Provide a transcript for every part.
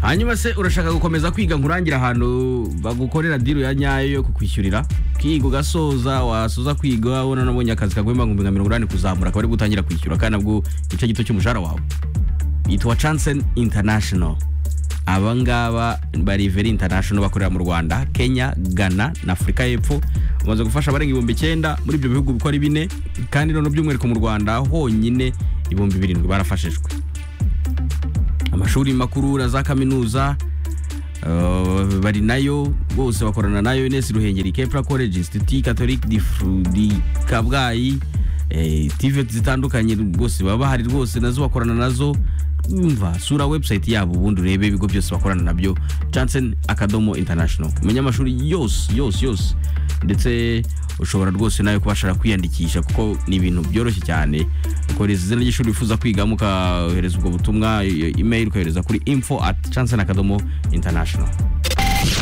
hanyuma se urashaka gukomeza kwiga nkurangira ahantu bagukorera diru ya nyayo yo kukwishyurira ukiga ugasoza wasoza kwiga wabona nabonye akazi kaguha ibihumbi nka mirongo inani kuzamura akaba ari gutangira kwishyura kandi nabwo igice gito cy'umushahara wawe yitwa chansen international aba ngaba bari very international bakorera mu rwanda kenya ghana na afurika y'epfo bamaze gufasha abarenga ibihumbi icyenda muri ibyo bihugu uko ari bine kandi noneho by'umwihariko mu rwanda honyine ibihumbi birindwi barafashijwe amashuri makuru na za kaminuza eh, bari nayo bose bakorana nayo ines ruhengeri kepra college institut catholique di, Fru- di kabgayi eh, tivet zitandukanye rwose baba bahari rwose nazo bakorana nazo umva sura website yabo ubundi urebe ibigo byose bakorana nabyo chansen akadomo international umenye amashuri yose yose yose ndetse ushobora rwose nawe kubashara kwiyandikisha kuko ni ibintu byoroshye cyane ukohereza izina ry'ishuri wifuza kwigamo ukohereza ubwo butumwa e- email ukohereza kuri info at chansen akadomo international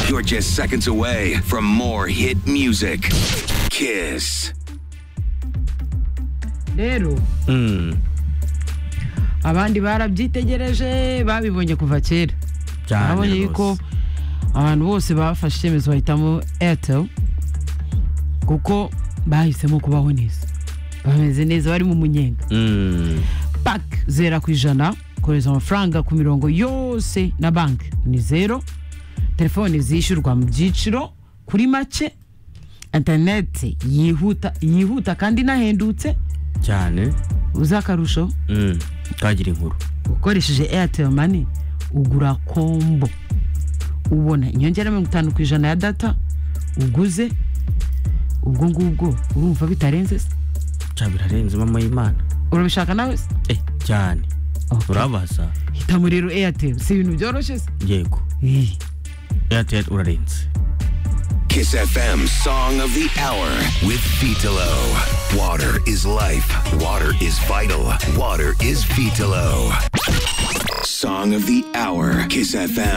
You're just seconds away from more hit music. Kiss. rero abandi barabyitegereje babibonye kuva kera Cyane Urabona rwose. yuko abantu bose bafashe icyemezo bahitamo airtel kuko bahisemo kubaho neza bameze neza bari mu munyenga Mm. paki zera ku ijana kohereza amafaranga ku mirongo yose na banki ni zero telefoni zishyurwa mu byiciro kuri make interineti yihuta yihuta kandi inahendutse cyane uzakarusho Mm. kagira inkuru ukoresheje airtel money ugura kombo ubona inyongera mirongo itanu ku ijana ya data uguze ubwo ngubwo urumva bitarenze se cya birarenze mama y'imana urabishaka nawe se eh cyane Okay. urabaza hitamo rero airtel si ibintu byoroshye se yego Ih. airtel urarenze Kiss FM Song of the Hour with Vitalo. Water is life. Water is vital. Water is Vitalo. Song of the Hour. Kiss FM.